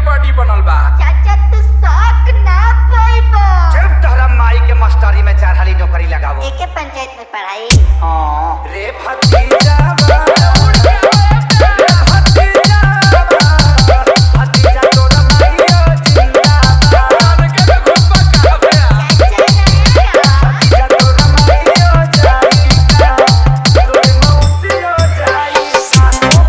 body बनल बा चाचा तू शौक ना पाइबो जब तोहरा माई के मास्टरी में चार हाली नौकरी लगावो एके पंचायत में पढ़ाई हाँ रे भतीजा भतीजा तोरा माईयो जिंदाबाद के घुमा कहबे भतीजा तोरा माईयो जाईका तोरे मौसियो जाईका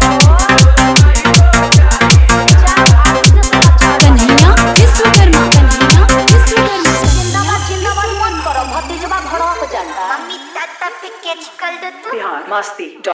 कन्हैया विश्वकर्मा कन्हैया विश्वकर्मा जिंदाबाद जिंदाबाद मत करो भतीजवा भड़क जाता मम्मी ताता पे कैच कर दो तू बिहार मस्ती